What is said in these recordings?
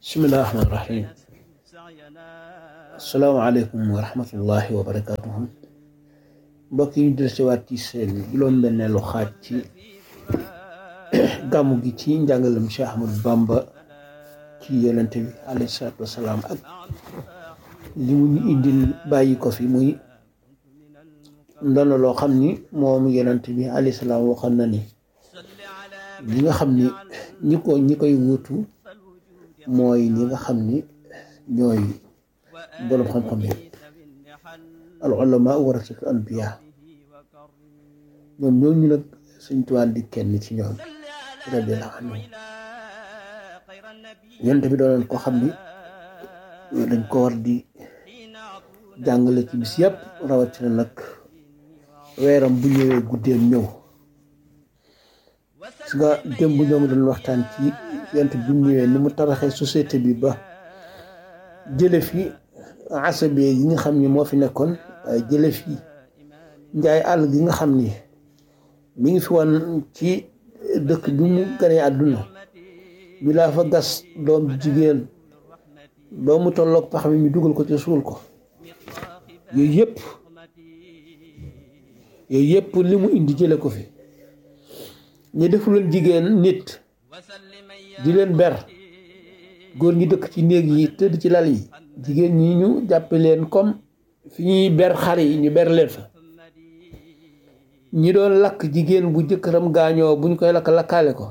bismillahi rahmaani rahim asalaamaaleykum wa rahmatullahi wa barakatuhu mbokk yi ñu del siwaat ci seen juróom-benneelu xaaj ci gàmmu gi ci njàngalem Cheikh Ahmadou Bamba ci yonente bi alayhi salaatu wasalaam ak li mu ñu indil bàyyi ko fi muy ndono loo xam ni moom yonente bi alayhi salaam waxoon na ni li nga xam ni ñi ko ñi koy wuutu mooy ñi nga xam ni ñooy boroom xam-xam yi al ulama warasatu anbiya ñoom ñooñu nag suñ tuwaan di kenn ci ñoom radiyallahu anhu yonent bi doonoon ko xam ni dañ ko war di jàngale ci bis yëpp rawatina nag weeram bu ñëwee guddeem ñëw su nga démb ñoo ngi doon waxtaan ci yonent bi mu ñëwee ni mu tabaxee société bi ba jële fi asabe yi nga xam ni moo fi nekkoon waaye jële fi njaay àll gi nga xam ni mi ngi fi woon ci dëkk bi mu ganee àdduna bi laa fa gas doom jigéen ba mu tolloog pax mi ñu dugal ko ci suul ko yooyu yëpp yooyu yëpp li mu indi jële ko fi ñu defuloon jigéen nit di leen ber góor ñi dëkk ci néeg yi tëdd ci lal yi jigéen ñi ñu jàppe leen comme fi ñuy ber xar yi ñu ber leen fa ñi doon lakk jigéen bu jëkkëram gaañoo buñ koy lakk lakkaale ko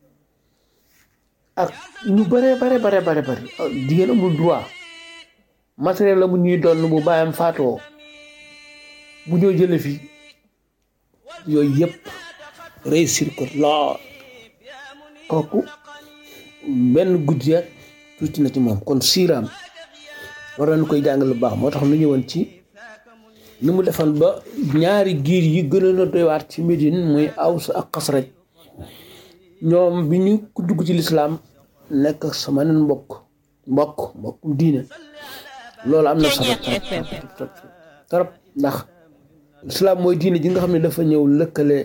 ak ñu bare bare bare bare bare jigéen amul droit matériel la mu ñuy doon bu bàyyam faatoo bu ñoo jële fi yooyu yëpp réussir ko lool kooku benn guddi ak tuuti na ci moom kon siiraam war nañu koy jàngal lu baax moo tax nu ñëwoon ci ni mu defoon ba ñaari giir yi gënoon a doy waar ci Médine muy Aws ak Xasraj ñoom bi ñu ku dugg ci lislaam nekk sama nen mbokk mbokk mbokkum diine loolu am na solo trop trop ndax lislaam mooy diine ji nga xam ne dafa ñëw lëkkale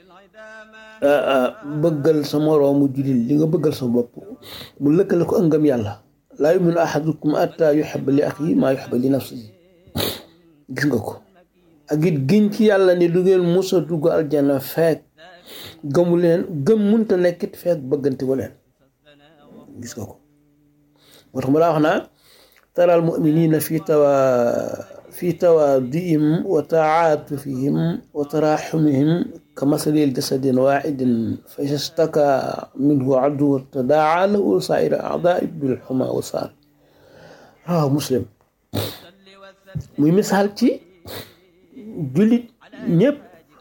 bëggal sa moroomu jullit li nga bëggal sa bopp mu lëkkale ko ëngam yàlla laa yuminu ahadukum atta yuhibba li axi maa yuhibba li nafsihi gis nga ko ak it giñ ci yàlla ni du ngeen musa dugg aljana feek gëmu leen gëm munta nekkit feek bëggante wu leen gis nga ko moo tax mu laa wax naa taral muminina fi tawa fi tawaadihim wa taatufihim wa taraxumihim ka masalil jasadin waaxidin fa iza staka minhu addu tadaa lahu saa'ira a'daa'i bil xumaa wa saal waaw muslim muy misaal ci jullit ñëpp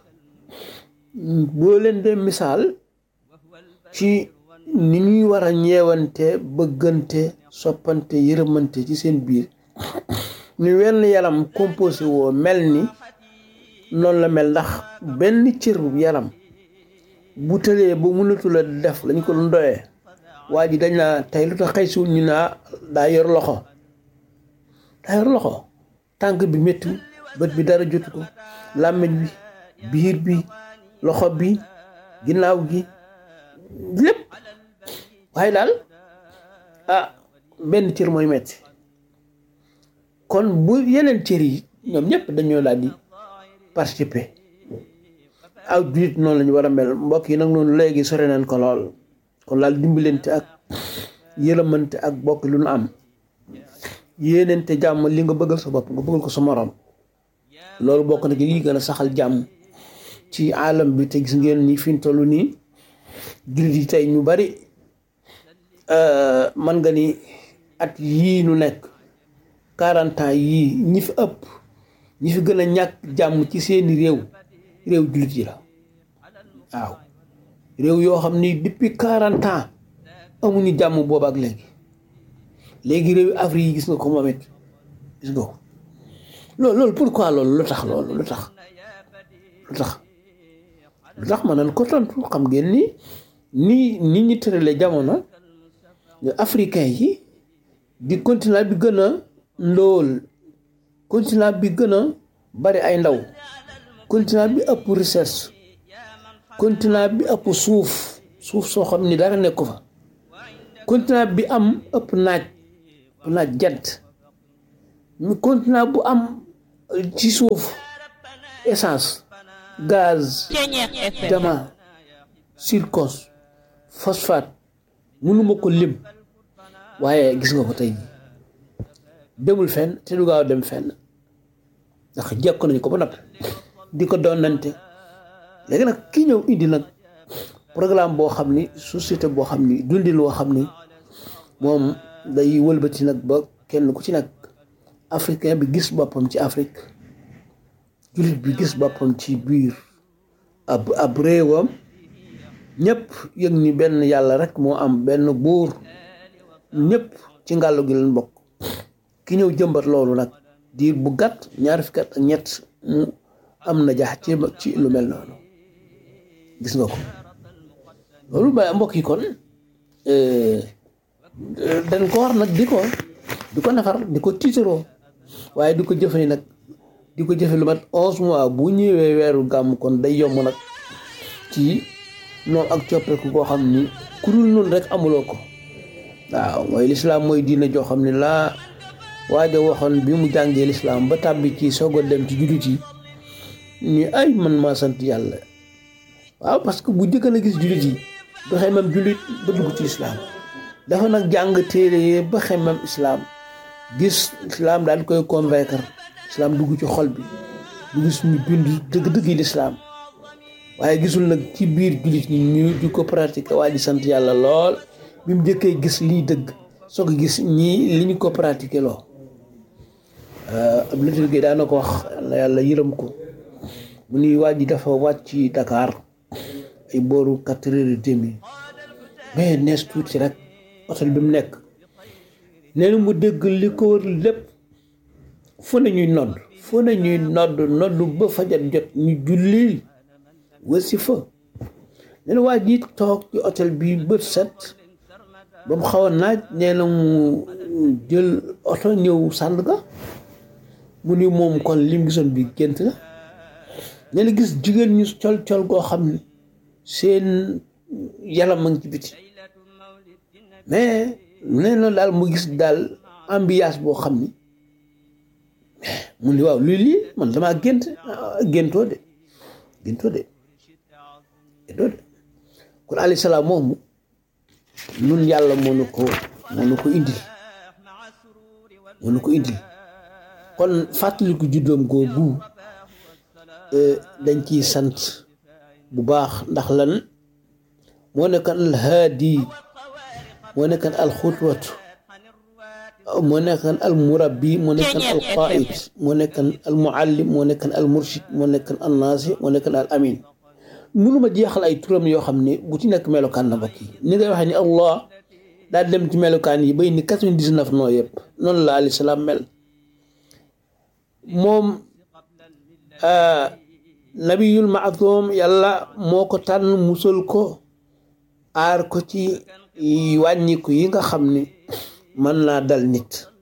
boo leen dee misaal ci ni ñuy war a ñeewante bëggante soppante yërëmante ci seen biir ni wenn yaram composé woo mel ni noonu la mel ndax benn cër yaram bu tëlee ba mënatu la def lañ ko doon doyee waa ji dañ naa tey lu tax xëy si ñu naa daa yor loxo daa yor loxo tànk bi métti bët bi dara jotu ko làmmiñ bi biir bi loxo bi ginnaaw gi lépp waaye daal ah benn cër mooy metti kon bu yeneen cër yi ñoom ñëpp dañoo daal di participer aw jullit noonu la ñu war a mel mbokk yi nag noonu léegi sore nañ ko lool kon laal dimbalante ak yërëmante ak bokk lu nu am yéenente jàmm li nga bëggal sa bopp nga bëggal ko sa morom loolu bokk na ci lii gën a saxal jàmm ci alam bi te gis ngeen ni fi mu toll nii jullit yi tey ñu bari man nga ni at yii nu nekk quarante ans yii ñi fi ëpp ñi fi gën a ñàkk jàmm ci seeni réew réew jullit yi la waaw réew yoo xam ni depuis quarante ans amuñu jàmm booba ak léegi léegi réew Afrique yi gis nga ko moom it gis nga ko loolu loolu pourquoi loolu lu tax loolu lu tax lu tax lu tax ma nan ko tontu xam ngeen ni ni nit ñi tërale jamono africain yi di continent bi gën a ndóol continent bi gën a bari ay ndaw continent bi ëpp richesse continent bi ëpp suuf suuf soo xam ni dara nekku fa continent bi am ëpp naaj ëpp naaj jant continent bu am ci suuf essence gaz diamant zircon phosphate mënuma ko lim waaye gis nga ko tey demul fenn te du gaaw dem fenn ndax jekko nañu ko ba noppi di ko doonante léegi nag kii ñëw indi nag programme boo xam ni société boo xam ni dundin woo xam ni moom day wëlbati nag ba kenn ku ci nag africain bi gis boppam ci Afrique jullit bi gis boppam ci biir ab ab réewam ñëpp yëg ni benn yàlla rek moo am benn buur ñëpp ci ngàllu gi leen bokk ki ñëw jëmbat loolu nag diir bu gàtt ñaari fukki at ak ñett mu am na jaax ci ci lu mel noonu gis nga ko loolu ba mbokk yi kon dañ ko war nag di ko di ko nafar di ko tiitaroo waaye di ko jëfe nag di ko jëfe lu mat onze mois bu ñëwee weeru gàmm kon day yomb nag ci noonu ak coppeeku koo xam ni ku dul noonu rek amuloo ko waaw mooy lislaam mooy diina joo xam ne laa waaja waxoon bi mu jàngee lislaam ba tàbbi ci soog a dem ci jullit yi ni ay man maa sant yàlla waaw parce que bu njëkk a gis jullit yi ba xemam jullit ba dugg ci lislaam dafa nag jàng téere yi ba xemam islaam gis islaam daal di koy convaincre islaam dugg ci xol bi du gis ñu bind dëgg-dëgg yi lislaam waaye gisul nag ci biir jullit ñi ñu di ko pratiquer waaye di sant yàlla lool bi mu njëkkee gis lii dëgg soo ko gis ñii li ñu ko pratiquer loo ab litur gi daana ko wax yàlla yàlla yërëm ko mu ni waa ji dafa wàcc ci Dakar ay booru quatre heures et demi mais nees tuuti rek hôtel bi mu nekk nee na mu dégg li ko wër lépp fu ne ñuy nodd fu ne ñuy nodd nodd ba fajar jot ñu julli wasi fa nee na waa ji toog ci hôtel bi bët set ba mu xaw a naaj nee na mu jël oto ñëw Sandaga mu ni moom kon lim gisoon bi gént la nee na gis jigéen ñu col col goo xam ne seen yaram a ngi ci biti mais nee na daal mu gis daal ambiance boo xam ni mu ni waaw luy lii man damaa gént géntoo de géntoo de géntoo de kon alayhi salaam moomu nun yàlla moo nu ko moo nu ko indil moo nu ko indil kon fàttaliku juddoom googu dañ ciy sant bu baax ndax lan moo nekkan alhaadi moo nekkan alxutwatu moo nekkan almurabbi moo nekkan alqaid moo nekkan almuallim moo nekkan almurshid moo nekkan alnaasi moo nekkan al amin mënuma jeexal ay turam yoo xam ne bu ci nekk melokaan na mbokk yi ni ngay waxee ni allah daal dem ci melokaan yi bay ni quatre-vingt-dix-neuf noo yëpp noonu la alayhi salaam mel moom nabiyul maasum yàlla moo ko tànn musal ko aar ko ci wàññiku yi nga xam ni mën naa dal nit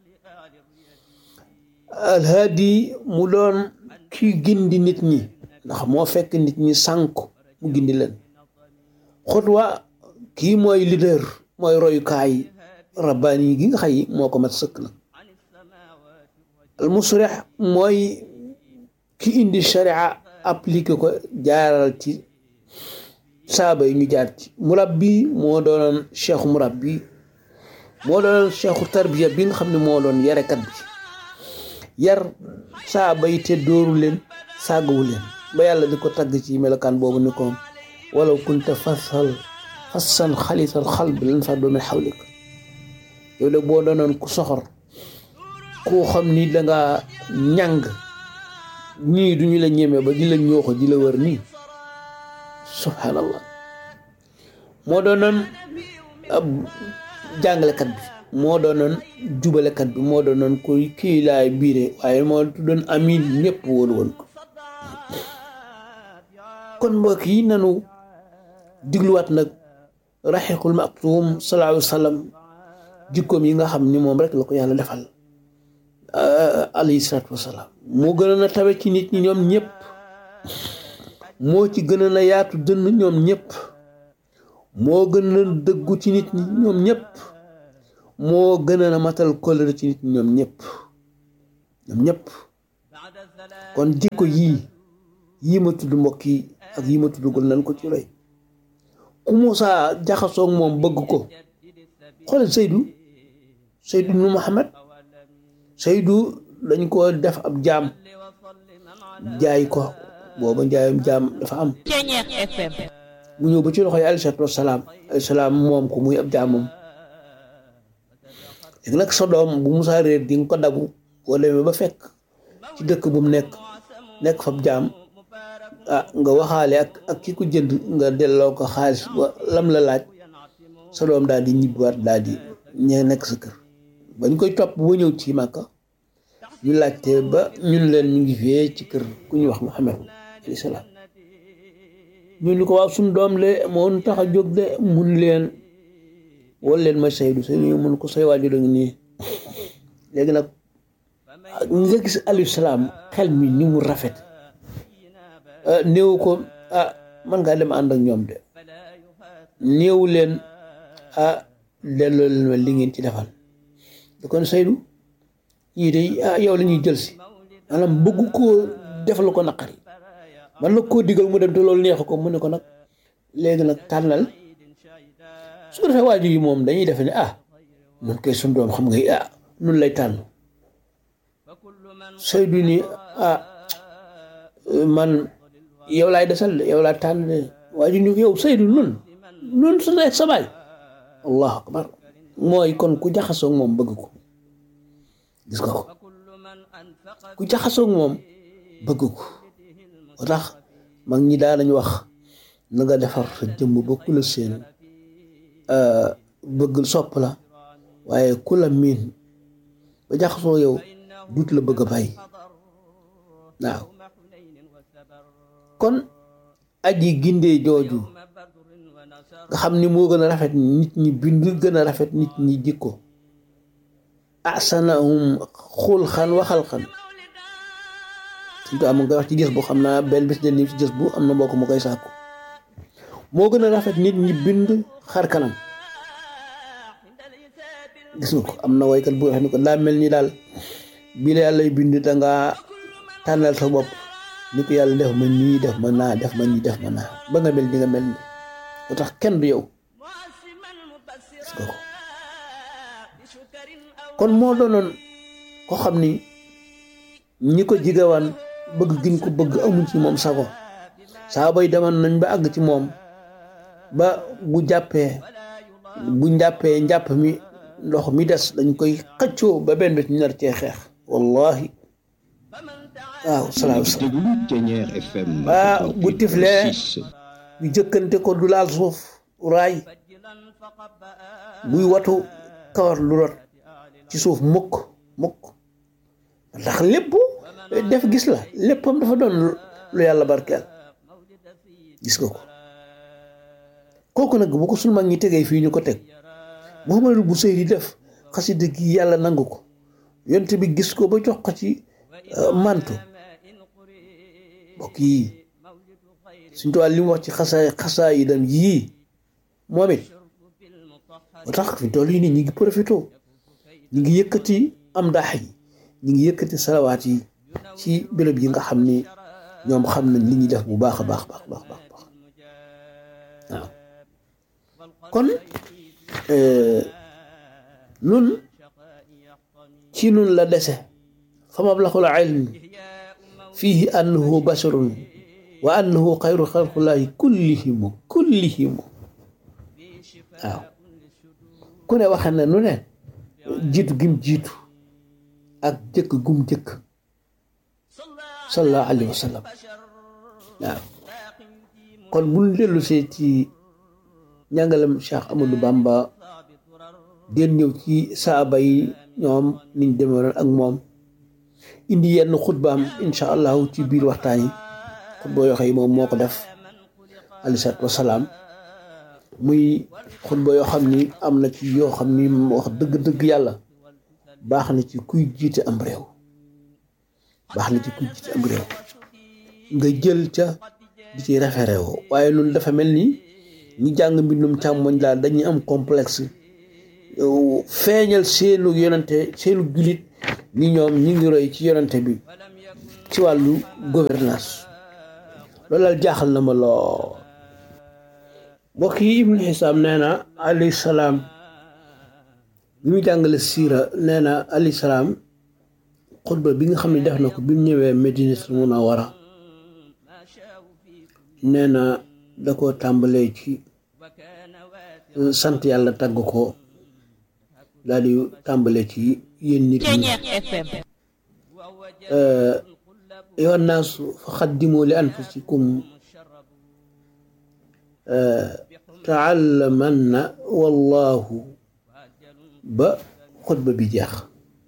alhaadi mu doon kii gindi nit ñi ndax moo fekk nit ñi sànku mu gindi leen xutwa kii mooy leader mooy royukaay rabbaani yi gi nga xay moo ko mat sëkk nag al musrix mooy ki indi sharia appliqué ko jaaral ci saaba yi ñu jaar ci murabbi moo doonoon cheikhu murabbi moo doonoon cheikhu tarbiya bi nga xam ne moo doon yarekat bi yar saaba yi te dóoru leen sàggawu leen ba yàlla di ko tagg ci melokaan boobu ni ko walaw kunta fasal fassan xalisal xalb lan faddu min xawlik yow de boo doonoon ku soxor koo xam ni danga ñàng ñii duñu la ñeme ba di la ñooxo di la wër nii subhanallah moo doonoon ab jàngalekat bi moo doonoon jubalekat bi moo doonoon kuy kii laay biire waaye moo tuddoon amin ñëpp wóolu woon ko kon mbokk yi nanu digluwaat nag raxiqul maktuum sallallahu alayhi wa sallam jikkoom yi nga xam ni moom rek la ko yàlla defal alayhi salaatu wasalaam moo gënoon a tawe ci nit ñi ñoom ñëpp moo ci gënoon a yaatu dënn ñoom ñëpp moo gën a dëggu ci nit ñi ñoom ñëpp moo gën a matal kóllëre ci nit ñoom ñëpp ñoom ñëpp kon jikko yii yii ma tudd mbokk yi ak yii ma tuddagul nan ko ci roy ku Muusaa jaxasoog moom bëgg ko xoolal Seydou Seydou nu Muhammad Seydou dañ ko def ab jaam jaay ko booba njaayam jaam dafa am mu ñëw ba ci loxoy alayhi salaatu wasalaam alayhi salaam moom ko muy ab jaamam léegi nag sa doom bu musaa réer di nga ko dabu boo demee ba fekk ci dëkk bu mu nekk nekk fab jaam ah nga waxaale ak ak ki ko jënd nga delloo ko xaalis ba lam la laaj sa doom daal di ñibbiwaat daal di ñee nekk sa kër bañ koy topp ba ñëw ci Màkka ñu laajte ba ñun leen ñu ngi fee ci kër ku ñuy wax Muhammad alayhi salaam ñu ni ko waaw suñ doom le moo tax a jóg de mun leen wol leen ma Seydou Seydou mun ko say waajur a ngi nii léegi nag nga gis alayhi salaam xel mi ni mu rafet néew ko ah man ngaa dem ànd ak ñoom de néew leen ah delloo leen ma li ngeen ci defal da kon Seydou ñii de ah yow la ñuy jël si maanaam bëgg koo defal ko naqari man la koo digal mu dem te loolu neexu ko mu ne ko nag léegi nag tànnal su ko defee waajur yi moom dañuy defe ne ah nun koy suñ doom xam nga ah nun lay tànn Seydou ni ah man yow laay desal de yow laa tànn de waajur ni yow Seydou nun nun su ne sa baay allahu akbar mooy kon ku jaxasoog moom bëgg ko gis nga ko ku jaxasoog moom bëgg ko moo tax mag ñi daa nañ wax na nga defar sa jëmm ba ku la seen bëgg sopp la waaye ku la miin ba jaxasoo yow duut la bëgg a bàyyi waaw kon aji gindee jooju nga xam ni moo gën a rafet nit ñi bind gën a rafet nit ñi jikko asanahum xulxan wa xalxan suñ ko am nga wax ci gës bu xam naa benn bis de nii ci gës bu am na mbokk mu koy sàkku moo gën a rafet nit ñi bind xar kanam gis nga ko am na woykat bu wax ni ko daa mel ni daal bi la yàlla bind dangaa tànnal sa bopp ni ko yàlla def ma nii def ma naa def ma nii def ma naa ba nga mel ni nga mel ni moo tax kenn du yow gis nga ko kon moo doonoon ko xam ni ñi ko jigawaan bëgg giñ ko bëgg amul ci moom sago saa bay demoon nañ ba àgg ci moom ba bu jàppee bu njàppee njàpp mi ndox mi des dañ koy xëccoo ba benn bés ñu nar cee xeex wallahi waaw salaam salaam waa bu tiflee ñu jëkkante ko du laal suuf raay buy watu kawar lu rot ci suuf mukk mukk ndax lépp def gis la léppam dafa doon lu yàlla barkeel gis nga ko kooku nag bu ko sunu mag ñi tegee fii ñu ko teg Muhammadul Busayri def xasida gi yàlla nangu ko yonte bi gis ko ba jox ko ci mantu mbokk yi suñ tuwàl li mu wax ci xasaay xasaa yi dem yii moom it ba tax fi toll yi nii ñi ngi profité ñi ngi yëkkati am daax yi ñi ngi yëkkati salawaat yi ci béréb yi nga xam ni ñoom xam nañ li ñuy def bu baax a baax baax baax baax waaw kon nun ci nun la dese fa mablaxul ilmi fihi annahu basharun wa annahu xayru xalqullahi kullihimu kullihimu waaw ku ne waxe na nu ne jiitu gim jiitu ak jëkk gum jëkk sallallahu alayhi wa sallam waaw kon buñ dellu see ci njàngalem Cheikh Amadou Bamba den ñëw ci saaba yi ñoom niñ demewoon ak moom indi yenn xutbaam incha allahu ci biir waxtaan yi xutba yoo xam yi moom moo ko def alayhi salaatu wasalaam muy xutba yoo xam ni am na ci yoo xam ni wax dëgg-dëgg yàlla baax na ci kuy jiite am réew baax na ci kuy jiite am réew nga jël ca di ci référé woo waaye loolu dafa mel ni ñi jàng mbindum càmmoñ daal dañuy am complexe feeñal seenu yonente seenu jullit ni ñoom ñi ngi roy ci yonente bi ci wàllu gouvernance loolu daal jaaxal na ma loo mbokk yi ibnu xisaam nee na alayhi salaam bi mu jàngale siira nee na alayhi salaam xutba bi nga xam ne def na ko bi mu ñëwee Medinatul Munawwara nee na da ko tàmbalee ci sant yàlla tagg ko daal di tàmbalee ci yéen nit ñi ayyuha nnaasu fa xaddimu li anfusikum taallamanna wallahu ba xutba bi jeex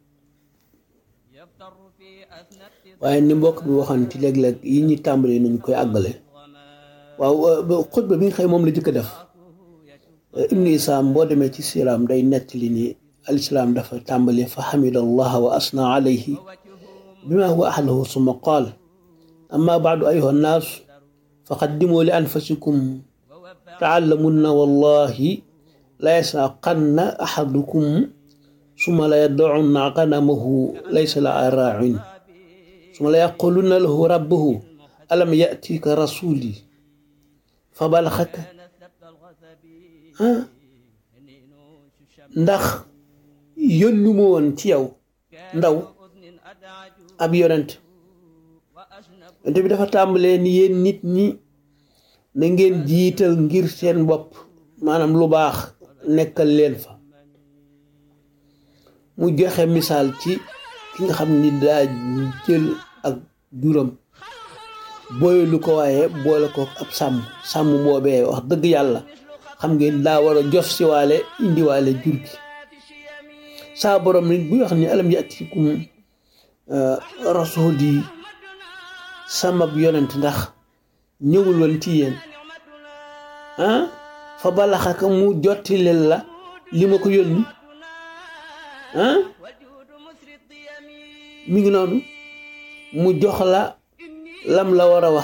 waaye ni mbokk bi waxoon ci léeg-léeg yi ñuy tàmbalee nañ koy àggale waaw xutba bi nga xëy moom la jëkk def ibnu isaam boo demee ci siiraam day nettali ni alislaam dafa tàmbali fa xamida allaha wa asna alayhi bima huwa ahlahu summa qaal amma baadu ayuha nnaas fa qaddimu li anfusikum taallamunna wallahi la yasaqanna ahadukum summa la yadacunna qanamahu laysa la raacin summa la yaqulunna lahu rabbuhu alam yatika rasuli fa balaxaka ndax yónnu ma woon ci yow ndaw ab yonent yonent bi dafa tàmbalee ni yéen nit ñi na ngeen jiital ngir seen bopp maanaam lu baax nekkal leen fa mu joxe misaal ci ki nga xam ni daa jël ak juram booylu ko waaye boole ko ab sàmm sàmm boobee wax dëgg yàlla xam ngeen daa war a jof si waale indiwaale jur gi saa borom nit bu wax ni alam yatikum rasul yi sama yonent ndax ñëwul woon ci yéen ah fa balaxaka mu jottileel la li ma ko yónni ah mi ngi noonu mu jox la lam la war a wax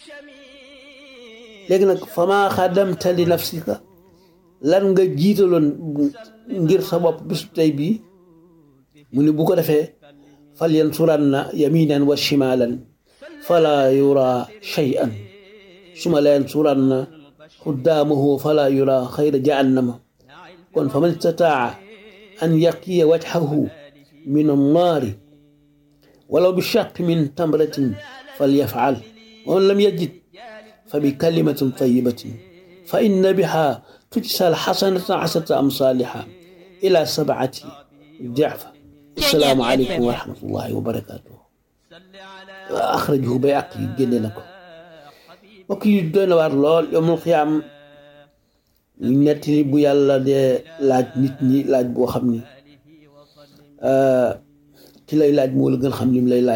léegi nag fa maa xadamta li nafsika lan nga jiitaloon ngir sa bopp bisu tey bii mu ni bu ko defee fal yansuranna yaminan wa shimalan fala yura shay'an suma la yansuranna quddaamahu fala yura xayra jahannama kon fa man istataa an yaqiya wajhahu min annaari walaw bi shaq min tamratin falyafal wa man lam yajid fa bi kalimatin tayibatin fa inna biha tujsa alxasanata asata amsaliha ila sabati diafa assalaamu aleykum wa rahmatullahi wa barakatuh axrajahu bay ak yi génne na ko mbokk yi doy na waar lool yowmul xiyaam nettali bu yàlla dee laaj nit ñi laaj boo xam ni ci lay laaj moo la gën xam lim lay laaj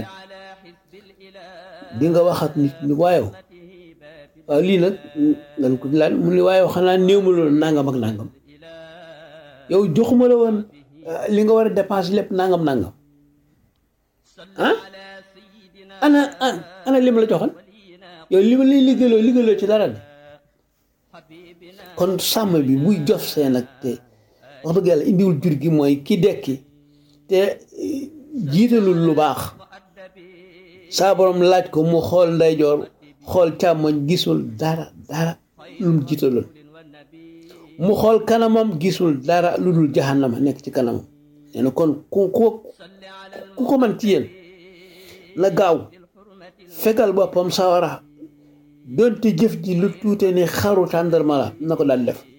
di nga wax ak nit ñi waayow waaw lii nag ngan ko laaj mu ni waayow xanaa néew ma loolu nangam ak nangam yow joxuma la woon li nga war a dépense lépp nangam nangam ah ana ana li ma la joxoon yow li ma lay liggéeyloo liggéeyloo ci dara de kon sàmm bi buy jof seen ak te wax dëgg yàlla indiwul jur gi mooy ki dekki te jiitalul lu baax saa borom laaj ko mu xool ndeyjoor xool càmmoñ gisul dara dara lu mu jiitaloon mu xool kanamam gisul dara lu dul jahannama nekk ci kanamam nee na kon ku ku ku ko man ci yéen na gaaw fegal boppam sawara donte jëf ji lu tuute ni xaru tàndarma la na ko daal def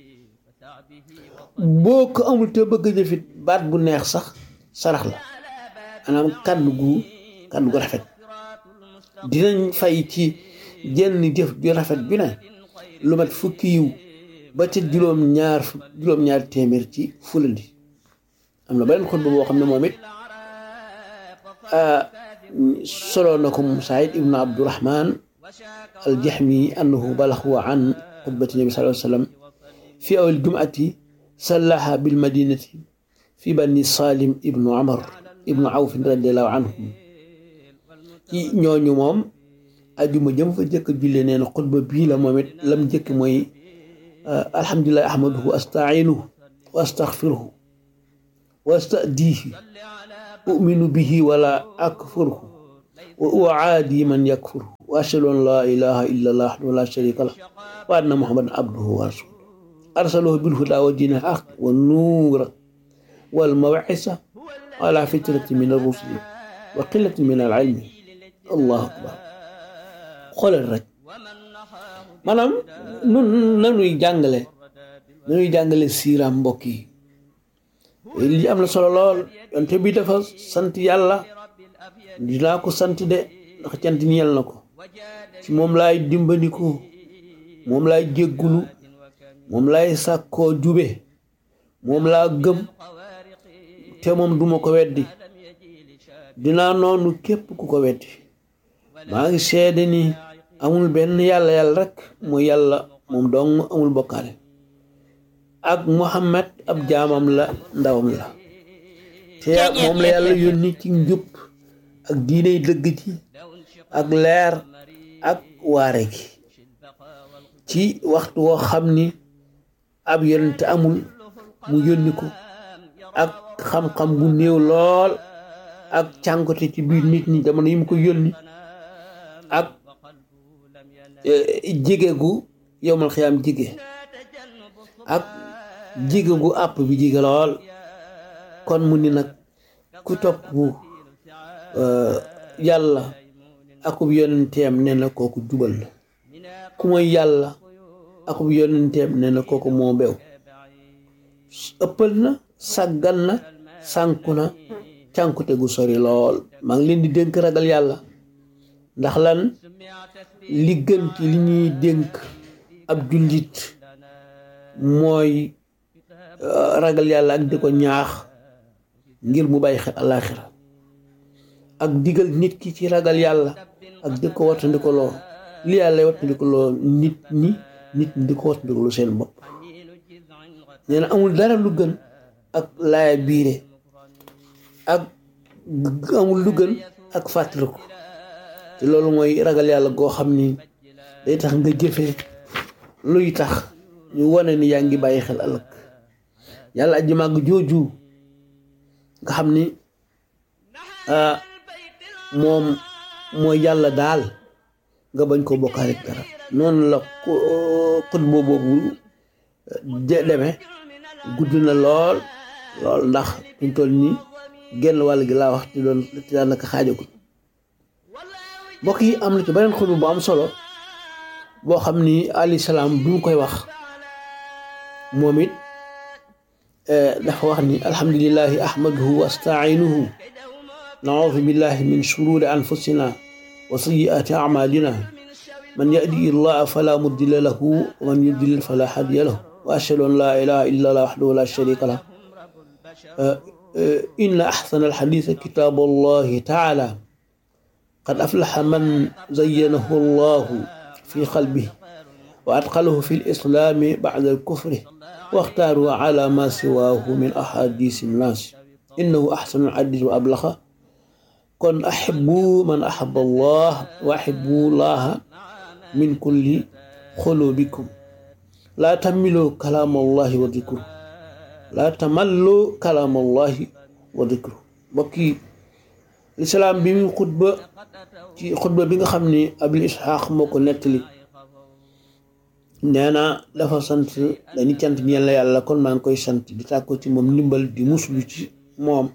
boo ko amul te bëgg jëfit baat bu neex sax sarax la maanaam kàddu gu kàddu gu rafet dinañ fay ci jenn jëf ju rafet bi ne lu mat fukki yiw ba ci juróom ñaar juróom ñaar téeméer ci fulandi am na beneen xutba boo xam ne moom it solo na ko Musaayid ibnu Abdurahman aljahmi annahu balaxu an xutbati nabi sallallahu alayhi wa sallam fi awal jumati sallaha bilmadinati fi bani salim ibnu amar ibnu awfin radiallahu anhum ci ñooñu moom ajuma jëm fa jëkk julle nee na xutba bii la moom it lam jëkk mooy alhamdulilahi ahmaduhu astainuhu wa astaxfiruhu wastadihi uminu bihi wala akfurhu wa uaadi man yakfurhu wa ashhadu an la ilaha illa allah wahdahu la sharika lah wa anna muhammadan abduhu wa rasuluhu arsalahu bilhuda wa dini haq wa nuura wal mawisa ala fitrati min arrusuli wa qillati min al ilmi allahu akbar xoolal rek maanaam nun nanuy jàngale nanuy jàngale siiraam mbokk yi li am na solo lool yonte bi dafa sant yàlla dinaa ko sant de ndax cant ñeel na ko ci moom laay dimbandiku moom laay jéggulu moom laay sàkkoo jube moom laa gëm te moom duma ko weddi dinaa noonu képp ku ko weddi maa ngi seede ni amul benn yàlla yàlla rek mooy yàlla moom dong amul bokkaale ak Muhammad ab jaamam la ndawam la te moom la yàlla yónni ci njub ak diiney dëgg ci ak leer ak waare gi ci waxtu woo xam ni ab yonent amul mu yónni ko ak xam-xam bu néew lool ak cànkote ci biir nit ñi jamono yi mu ko yónni ak jige gu yowmal xiyaam jige ak jige gu àpp bi jige lool kon mu ni nag ku topp yàlla akub yonenteem nee na kooku jubal la ku mooy yàlla akub yonenteem nee na kooku moo beew ëppal na sàggan na sànku na cànkute gu sori lool maa ngi leen di dénk ragal yàlla ndax lan li gën ci li ñuy dénk ab jullit mooy ragal yàlla ak di ko ñaax ngir mu bàyyi xel àllaaxira ak digal nit ki ci ragal yàlla ak di ko wattandiko loo li yàlla wattandiko loo nit ñi nit ñi di ko wattandiko loo seen bopp nee na amul dara lu gën ak laaya biire ak amul lu gën ak fàttaliku te loolu mooy ragal yàlla goo xam ni day tax nga jëfee luy tax ñu wane ni yaa ngi bàyyi xel ëllëg yàlla aji màgg jooju nga xam ni moom mooy yàlla daal nga bañ ko bokkaale ak dara noonu la xut boobu demee gudd na lool lool ndax ñu toll nii genn wàll gi laa wax te doon te daanaka xaajagul mbokk yi am na ci beneen xutba bu am solo boo xam ni alayhi salaam bi mu koy wax moom it dafa wax ni alhamdulillahi ahmaduhu wa astainuhu naudu billahi min shururi anfusina wa sayiati amalina man yahdi allah fala mudilla lahu wa man yudlil fala hadiya lahu wa ashhadu an la ilaha illa allah wahdahu la sharika lah inna ahsana alhadith kitabu allahi taala قد أفلح من زينه الله في قلبه وأدخله في الإسلام بعد الكفر واختاروا على ما سواه من أحاديث الناس إنه أحسن الحديث وأبلغ كن أحبوا من أحب الله وأحبوا الله من كل قلوبكم لا تملوا كلام الله وذكره لا تملوا كلام الله وذكره بكي lislaam bi muy xutba ci xutba bi nga xam ni abil isxaaq moo ko nettali nee na dafa sant dañu cant ñeel la yàlla kon maa ngi koy sant di tàkko ci moom ndimbal di muslu ci moom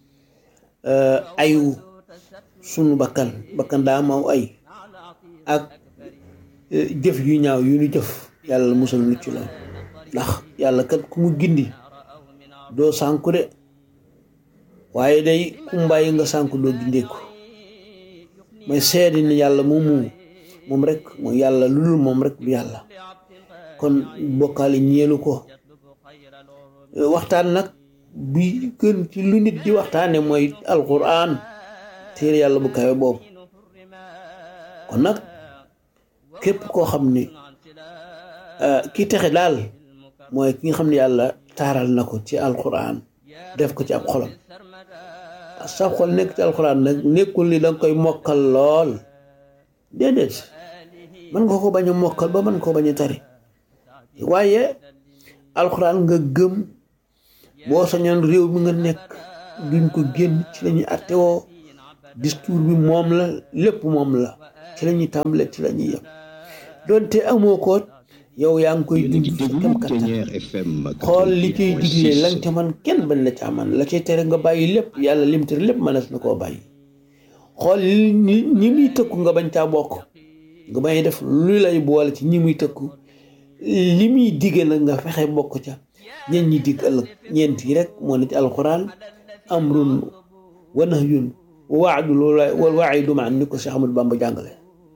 ayu sunu bakkan bakkan daa maw ay ak jëf yu ñaaw yu ñu jëf yàlla musal nu ci lool ndax yàlla kat ku mu gindi doo sànku de waaye day kumbaay nga sànku doo gindeeku mooy seede ni yàlla moomu moom rek mooy yàlla lu dul moom rek du yàlla kon bokkaale ñeelu ko waxtaan nag bi gën ci lu nit di waxtaane mooy alquran téere yàlla bu kawe boobu kon nag képp koo xam ni ki texe daal mooy ki nga xam ne yàlla taaral na ko ci alquran def ko ci ab xolam sa xol nekk ci alxuraan nag nekkul ni danga koy mokkal lool déedéet mën nga ko bañ a mokkal ba mën koo bañ a tari waaye alxuraan nga gëm boo sañoon réew mi nga nekk duñ ko génn ci la ñuy attewoo discours bi moom la lépp moom la ci la ñuy tàmbale ci la ñuy yem donte amoo ko yow yaa ngi koy dund sa kem kattan xool li ciy digle lañ ca man kenn bañ la ca man la cay tere nga bàyyi lépp yàlla lim tere lépp mënees na koo bàyyi xool ñi ñi muy tëkku nga bañ caa bokk nga bañ def lu lay boole ci ñi muy tëkku li muy digge nag nga fexe bokk ca ñeen ñi digg ëllëg ñeent yi rek moo ne ci alxuraan amrun wa nahyun wa waadul wal waidu maan ni ko Cheikh Ahmadou Bamba jàngale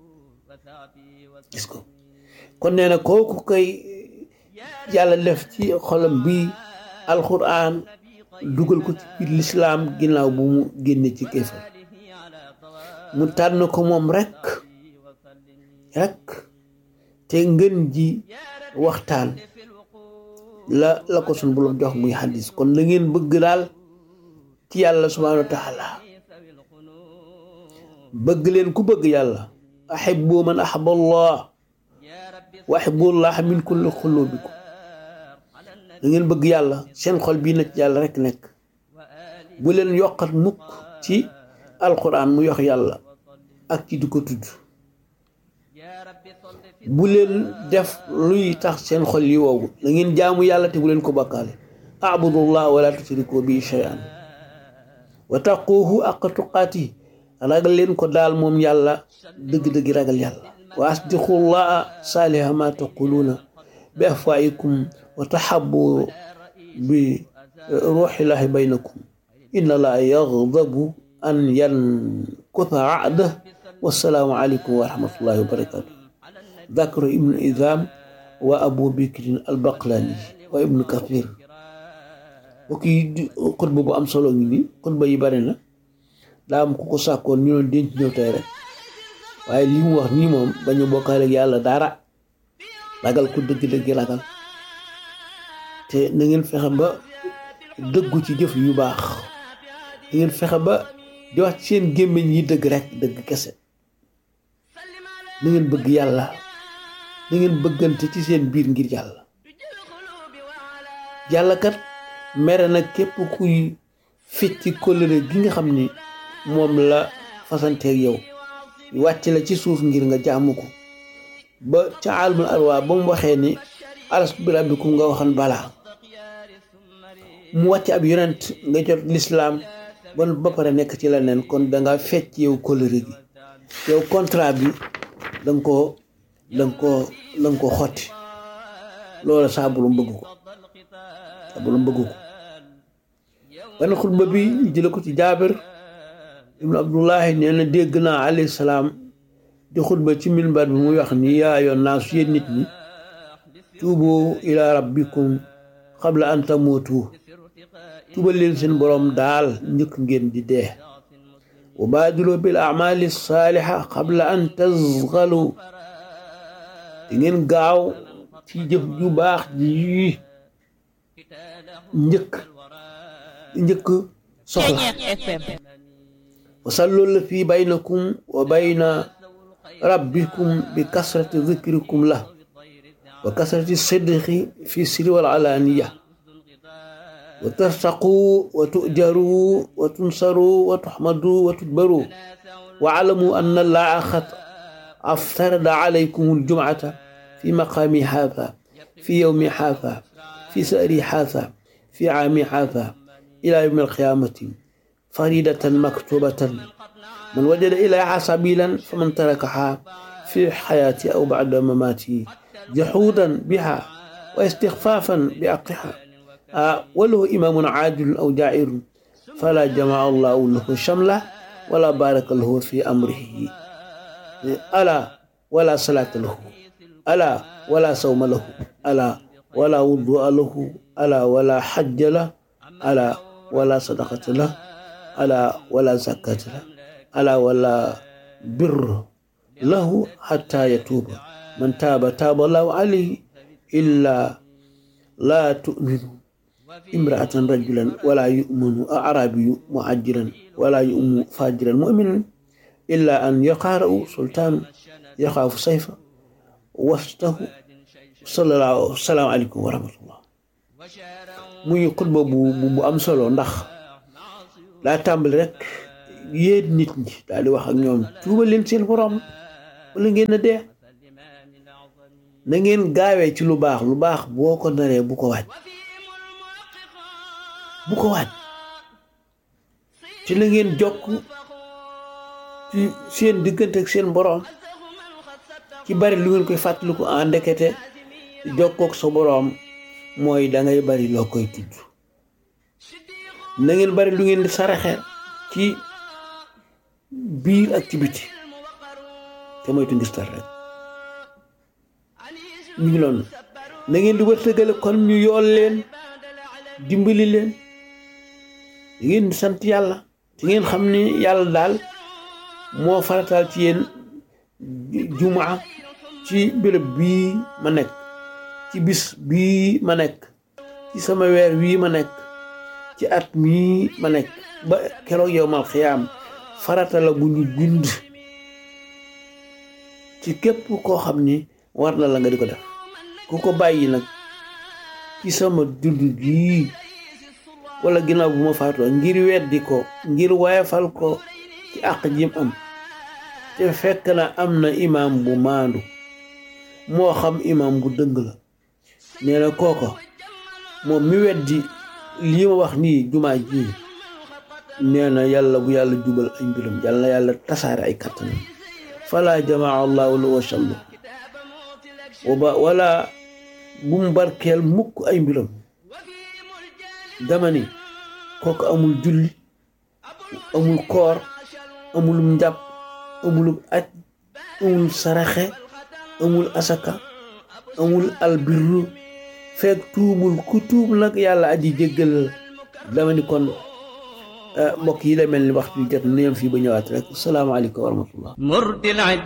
gis ko kon nee na kooku koy yàlla def ci xolam bi alxuraan dugal ko ci biir lislaam ginnaaw bu mu génne ci kéefar mu tànn ko moom rek rek te ngën ji waxtaan la la ko sun boroom jox muy xadis kon la ngeen bëgg daal ci yàlla subhaanahu wa taala bëgg leen ku bëgg yàlla ahibbu man ahaba allah wa ahibbullah min kulli xulubikum da ngeen bëgg yàlla seen xol bii na ci yàlla rek nekk bu leen yokkat mukk ci alquran mu yox yàlla ak ci di ko tudd bu leen def luy tax seen xol yi woowu da ngeen jaamu yàlla te bu leen ko bakkaale abudullah wala tusriku bi shay'an wa taquuhu aqqa tuqaati ragal leen ko daal moom yàlla dëgg-dëgg ragal yàlla wa asdiqullaha saaliha ma taquluuna bi afwaayikum wa taxabu bi ruuxillahi baynakum inna allaha yaxdabu an yankutha ahdah wassalaamu aleykum wa rahmatullahi wa barakatuh ذكر ابن إذام وأبو بكر البقلاني وابن كثير وكي خطبة bu am solo ngi nii xutba yi bari na daa am ku ko sàkkoon ñu doon denc ñëw tey rek waaye li mu wax nii moom bañu bokkaale ak yàlla dara ragal ko dëgg-dëgg ragal te na ngeen fexe ba dëggu ci jëf yu baax na ngeen fexe ba di wax ci seen gémmiñ yi dëgg rek dëgg kese na ngeen bëgg yàlla na ngeen bëggante ci seen biir ngir yàlla yàlla kat mere na képp kuy fecci kóllëre gi nga xam ni moom la fasanteeg yow wàcc la ci suuf ngir nga jaamu ko ba ca alamul arwa ba mu waxee ni alastu bi rabbikum nga waxan balaa mu wàcc ab yonent nga jot lislaam ba ba pare nekk ci leneen kon danga fecc yow kóllëre gi yow contrat bi danga ko danga ko danga ko xotti loola saa borom bëgg ko saa borom bëgg ko benn xutba bi ñu jële ko ci jaabir ibnu abdullahi nee na dégg naa alayhi salaam di xutba ci minbar bi muy wax ni yaa yoon naa su yéen nit ñi tuubu ila rabbikum qabla an tamuutu tuubal leen seen borom daal njëkk ngeen di dee wa baadilu bil amali saaliha qabla an tazgalu di ngeen gaaw ci jëf ju baax ji njëkk njëkk soxla wasallu la fi baynakum wa bayna rabbikum bi kasrati zikrikum la wa kasrati sidqi fi sirri wal alaniya wa tartaqu wa tujaru wa tunsaru wa tuhmadu wa tudbaru wa alamu anna allaha qad aftarada alaykum aljumcata fi maqami haadha fi yawmi haadha fi sa'ri haadha fi caami haadha ila yawmi alqiyamati faridatan maktubatan man wajada ilayha sabilan faman tarakaha fi xayaati aw bacda mamaati jaxuudan biha wa istixfaafan bi aqiha walahu imaamun caadilun aw jaa'irun fala jamaa allahu lahu shamla wala baraka lahu fi amrihi ala wala salaata lahu ala wala sawma lahu ala wala wudua lahu ala wala xajja la ala wala sadaqata la ala wala zakata la ala wala bir lahu xata yatuuba man taaba taaba allahu alayhi illa laa tuminu imraatan rajulan wala yuminu arabiyu muhajiran wala yumu fajiran muminan illa an yaqaara'u sultaanu yaxaafu sayfa wastahu sallallahu salaamu aleykum wa rahmatullah muy xutba bu bu am solo ndax daa tàmbali rek yéen nit ñi daal di wax ak ñoom tuubal leen seen borom wala ngeen a dee na ngeen gaawee ci lu baax lu baax boo ko naree bu ko waaj bu ko waaj ci la ngeen jokk ci seen diggante ak seen borom ci bari lu ngeen koy fàttaliku en ndekete jokkook sa boroom mooy da ngay bari loo koy tudd na ngeen bari lu ngeen di saraxe ci biir ak ci biti te moytu ngistal rek ñu ngi loolu na ngeen di wërtëgale kon ñu yool leen dimbali leen da ngeen di sant yàlla te ngeen xam ni yàlla daal moo farataal ci yéen jumaa ci béréb bii ma nekk ci bis bii ma nekk ci sama weer wii ma nekk ci at mii ma nekk ba keroog yow mal xiyaam farata la bu ñu bind ci képp koo xam ni war na la nga di ko def ku ko bàyyi nag ci sama dund gii wala ginnaaw bu ma faatoo ngir weddi ko ngir wayafal ko ci àq jim am te fekk na am na imaam bu maandu moo xam imaam bu dëng la nee na kooko moom mi weddi lii ma wax nii jumaa ji nee na yàlla bu yàlla jubal ay mbiram yàlla na yàlla tasaare ay kattanam fala jamaa allahu lu wa sallu waba wala bu mu barkeel mukk ay mbiram dama ni kooku amul julli amul koor amulum njàpp amulum aj amul saraxe amul asaka amul albirru fekk tuubul ku tuub nag yàlla aji jéggal dama ni kon mbokk yi la mel ni waxtu jot na yem fii ba ñëwaat rek salaamaaleykum wa rahmatullah